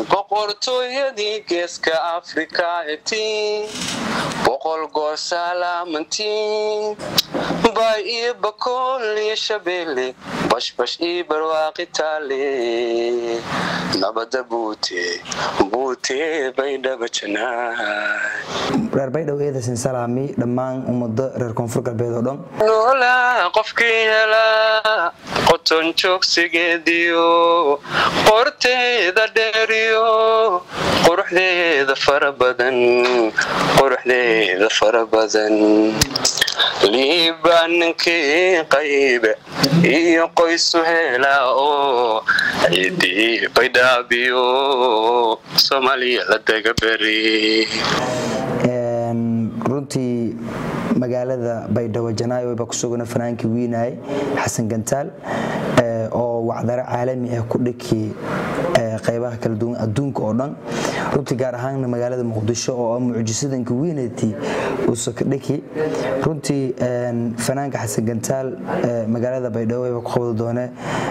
boqortooyadii geeska afrika etiin boqol goor salaamantiin bay iyo bakool iyo shabeelle bashbash iyo barwaaqi taale nabada buute buute baydhaba janaay reer baydhabo eedasin salaami dhammaan ummado reer koonfur galbeed oo dhan noolaa qofkii helaa qoton joogsigeediyo qorteeda dheeriyo quruxdeeda fara badan quruxdeeda fara badan liibaanankii qaybe iyo qoysu helaa oo ciidii baydhaabiyo soomaaliya la daga beri runtii magaalada baydhabo janaayo baa ku sugana fanaankii wiinaay xasan gantaal oo wacdaro caalami ah ku dhiki qaybaha kala duwan adduunka oo dhan runtii gaar ahaanna magaalada muqdisho oo mucjisadanka wiinati uusa ka dhiki runtii fanaanka xasan gantaal magaalada baydhabo baa ku qabadi doone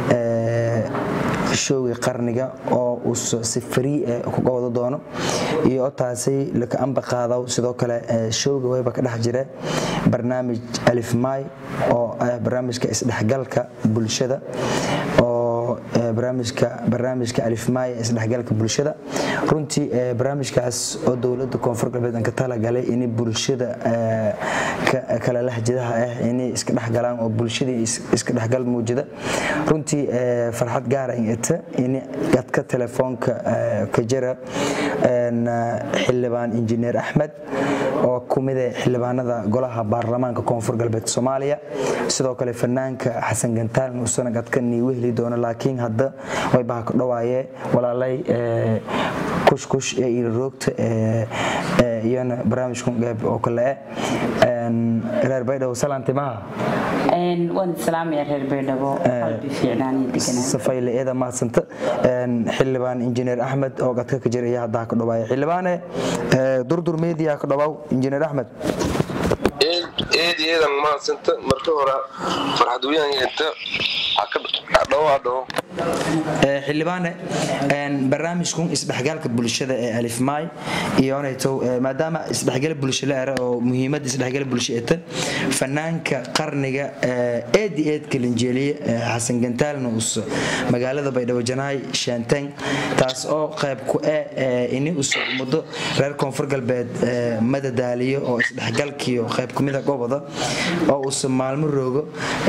showgii qarniga oo uu si farii ah ku qabado doono iyo taasi laka amba qaadaw sidoo kale showga wayba ka dhex jira barnaamij alif maay oo ah barnaamijka isdhexgalka bulshada oo barnaamijka barnaamijka alifmaay ee isdhexgalka bulshada runtii barnaamijkaas oo dowladda koonfur galbeed aan ka talagalay in bulshada kala lahjadaha ah inay iska dhexgalaan oo bulshadii iska dhexgal muujida runtii farxad gaara in ita in dadka telefoonka ka jira xildhibaan injineer axmed oo kumida xildhibaanada golaha baarlamaanka koonfur galbeed soomaaliya sidoo kale fanaanka xasan gantaal nuusana gadkanii wehli doono laakiin hadda way baha ka dhawaaye walaalay kushkush ee ilaroogta iyana barnaamijkan qeyb oo kale eh reer baydhabo salaanti maha waan salaamaya reer baydhabo qalbi fiicnaan iyo deganaan safayle eeda mahadsanta xildhibaan injineer axmed oo gadka ka jira ayaa haddaa ka dhawaaya xildhibaane durdur media ka dhawaw injineer axmed eed eedan mahadsanta marka hore farxad weyaangeeta dhawaa dhawo xildhibaane barnaamijkun isdhexgaalka bulshada ee alifmaay iyonayto maadaama isdhexgal bulsho la era oo muhiimadda isdhexgal bulsho eta fanaanka qarniga eedi eedka linjeeliye xasan gantaalna us magaalada baydhabo janaay sheenteng taas oo qayb ku eh ini us muddo reer koonfur galbeed madadaaliyo oo isdhexgalkiyo qayb kumida goboda oo us maalmo roogo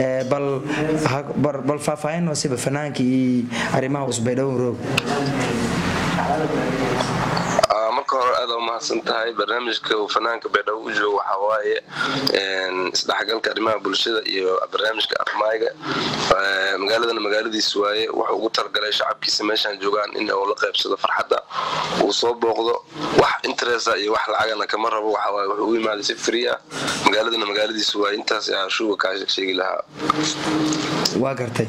bal faahfaahin siba fanaanka iyo arrimaha usbaydhabo roog marka hore aad umahadsan tahay barnaamijka uu fanaanka baydhabo u joogo waxaa waaye isdhexgalka arrimaha bulshada iyo barnaamijka afmaayga magaaladana magaaladiis waaye wuxuu ugu talagalay shacabkiisa meeshaan joogaan in uu la qaybsado farxadda uu soo booqdo wax interesa iyo wax lacagana kama rabo waxawaaye wuxuu u yimaaday si free ah magaaladana magaaladiis waaye intaas ayaa shuuga kaa sheegi lahaa waa gartay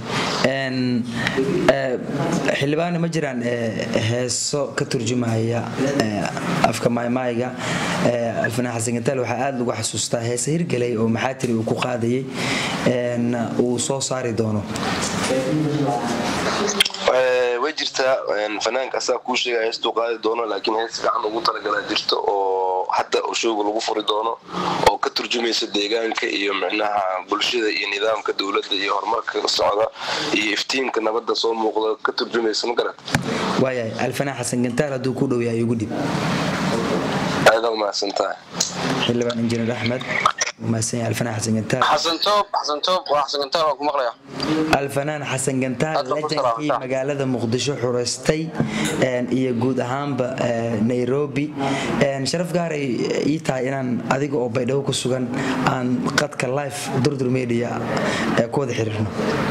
xildhibaane ma jiraan heeso ka turjumaya afka maaymaayga alfanaan xasan gantaal waxaa aada lagu xasuustaa heese hirgelay oo maxaatiri uu ku qaadayay uu soo saari doono way jirtaa fanaanka asaa kuu sheega heestuu qaadi doono laakiin hees fiican ugu talagalaa jirto oo hadda showga lagu furi doono oo ka turjumaysa deegaanka iyo micnaha bulshada iyo nidaamka dowladda iyo horumarka socda iyo iftiinka nabadda soo muuqda ka turjumaysa ma garat waayahay alfanaan xasan gantaal hadduu ku dhow yahay ugu dhib aada umahadsan tahay xildhibaan injineer axmed mahadsan yahay alfanaan xasan gantaal xasan toob xasan toob waa xasan gantaal waan ku maqlaya alfanaan xasan gantaal Aad baan ku lejankii salaamtaa. magaalada muqdisho xureystay iyo guud ahaanba nairobi sharaf gaaray ii tahay inaan adiga oo baydhabo ku sugan aan qadka life durdur media eh, ku wada xiriirno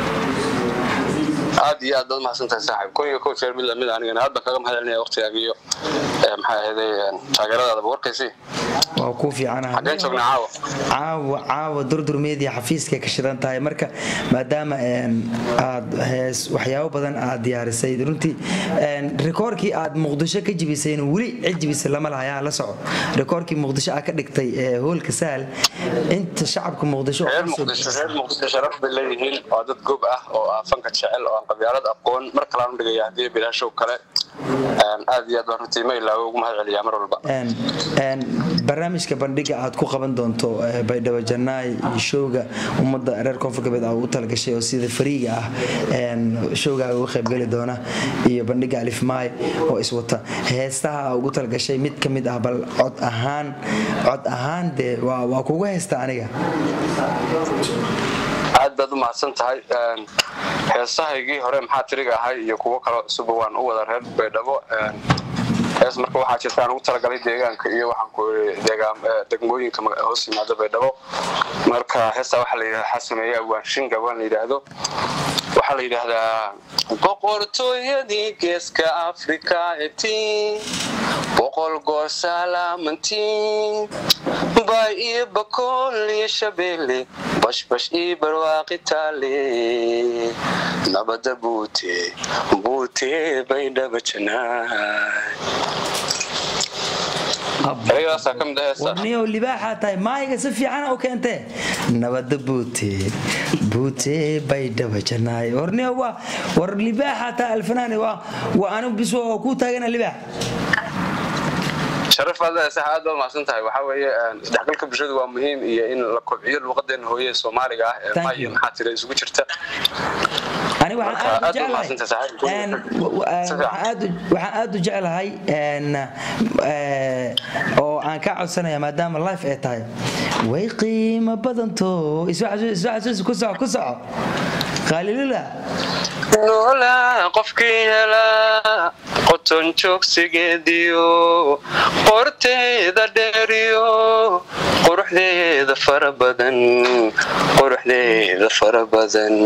aad iyo aad baad mahadsan tahay saaxiib kun iyo kow jeer mid lamid ah anigana aad baan kaga mahadcelinaya waqtigaaga iyo eh, maxaa ahayday taageeradaadaba warkaysi waa kuu fiicanaha xaggeen joognaa caawa caawa caawa durdur media xafiiskay ka shidan tahay marka maadaama een, aad hees waxyaabo badan aad diyaarisay runtii een, rikoorkii aad muqdisho ka jibisayna weli cid jibisa lama lahayaa la soco rikoorkii muqdisho aad ka dhigtay ee, hoolka sahal inta shacabka muqdisho oo reer kasoo muqdisho bixisay. reer muqdisho sharaf bay leeyihiin waa dad gob ah oo ah fanka jecel oo aan qabyaalad aqoon mar kalean u dhigaya haddii bilaashow kale Een, aad iyo aad baan runtii ma ilaawo ugu mahad celiyaa mar walba Een, een, barnaamijka bandhiga aad ku qaban doonto eh, baydhabo janaay iyo showga ummadda reer koonfur galbeed aad ugu talagashay oo sida fariiga ah een, showgaaga uga qaybgeli doona iyo bandhiga alifmaay oo iswata heestaha aad ugu talagashay mid ka mid ah bal cod ahaan cod ahaan dee waa waa kugu heesta aniga aad baad u mahadsan tahay Een, heesahaygii hore maxaa tiriga ahay iyo kuwo kaloo cusuba waan u wada reer baydhabo Een, hees marka waxaa jirta aan ugu talagalay deegaanka iyo waxaan ku deegaan eh, degmooyinka maga- hoos yimaada baydhabo marka heestaa waxaa la yidhahdaa waxaa sameeya waanshinga waan la yidhaahdo waxaa la yidhaahdaa boqortooyadii geeska afrika etiin boqol goor salaamantiin bay iyo bakool iyo shabeelle bashbash iyo barwaaqi taale nabada buute buute baydhaba janaay ereyadaasaa ka mid ah heesta warniyow libaaxaa tahay maayiga si fiicana u keentee nabada buute buute baydhaba janaay warniyow waa war libaaxaa tahay alfanaani waa waa anigu bis oo ku taagana libaax sharaf aad sax aad baad mahadsan tahay waxaa weeye een, isdhexgalka bulshadu waa muhiim iyo in la kobciyo luuqadeena hooye ee soomaaliga ah ee Thank maayo you. maxaa tira isugu jirta ani waxaan Marka, aad u aad baad mahadsantahay, jeclahay saaxiib. een, w- w- een, Si fiican. waxaan aad u- waxaan aad u jeclahay een, eh, oo aan ka codsanaya maadaama life ay tahay way qiimo badanto isoo xasuus- isoo xasuus ku soco ku soco khaalilula noolaa qofkii helaa qoton joogsigeediyo qorteeda dheeriyo quruxdeeda fara badan quruxdeeda fara badan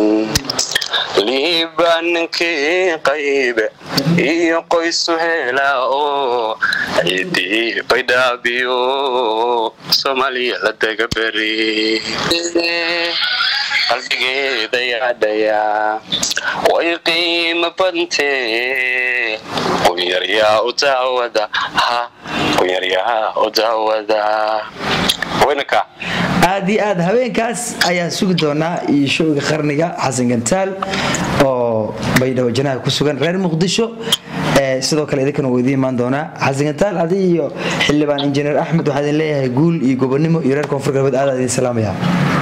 liibaanankii qaybe iyo qoysu helaa oo ciidii baydhaabiyo soomaaliya la daga beri qalbigeeda yaadhayaa way qiimo badantee qunyaryaa u daawada ha qunyaryaa u daawada weynaka aad iyo aad habeenkaas ayaan sugi doonaa iyo showga qarniga xasan gantaal oo baydhabo janaha ku sugan reer muqdisho Eh, sidoo kale idinkana wuu idiin imaan doonaa xasan gantaal adi iyo xildhibaan injineer axmed waxaa idin leeyahay guul iyo gobonimo iyo reer koonfur galbeed aad idin salaamaya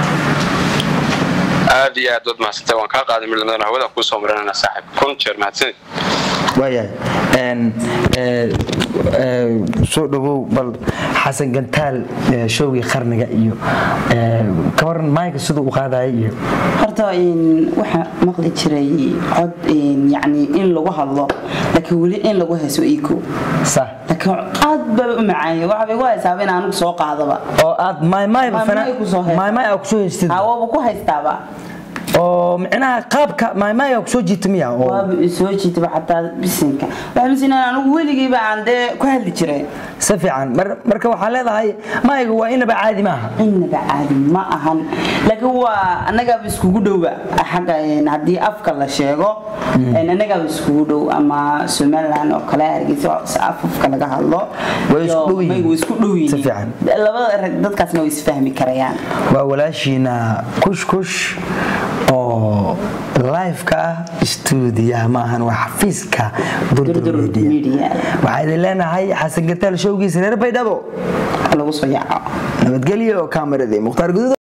aad iyo aad waad mahadsantay waan kaa qaaday midlamadana hawada kuu soo marinana saaxib kun jeer mahadsanid waayahay Een, eh, eh, soo dhawow bal xasan gantaal eh, showgii qarniga iyo eh, ka waran maayka siduu u qaadaya iyo horta in waxaa maqli jiray cod in yacni in lagu hadlo laakiin weli in lagu hayso iko sa laakiin aad baa u macaanya waxa bay ku haysaaba in aanigu soo qaadaba oo aad maaymaay Maay-maay ku soo haysta. maaymaay aa kusoo haystid hawaba ku haystaaba oo micnaha qaabka maaymaay aa kusoo jiita miya oo waaba soo jiitaba xataa bisinka waxaa misinaa anigu weligeyba aan dee ku hadli jiray si fiican mar- marka waxaa leedahay maayga waa inaba caadi maaha inaba caadi ma ahan laakiin waa annagaaba iskugu dhowba xagga een, haddii afka la sheego een, annagaaba iskugu dhow ama somaliland oo kale hargeysa oo si af afka laga hadlo Way isku iyo dhow yihiin. mayga way isku dhow yihiin Si fiican. labada rag dadkaasna way isfahmi karayaan waa walaashiina kushkush oo live-ka ah stuudiyaha maahan waa xafiiska durdur Durdur media Media. waxaa idin leenahay xasan gataal showgiisa reer baydhabo lagu soo yaaco nabadgelyo kaameradii mukhtaar guduud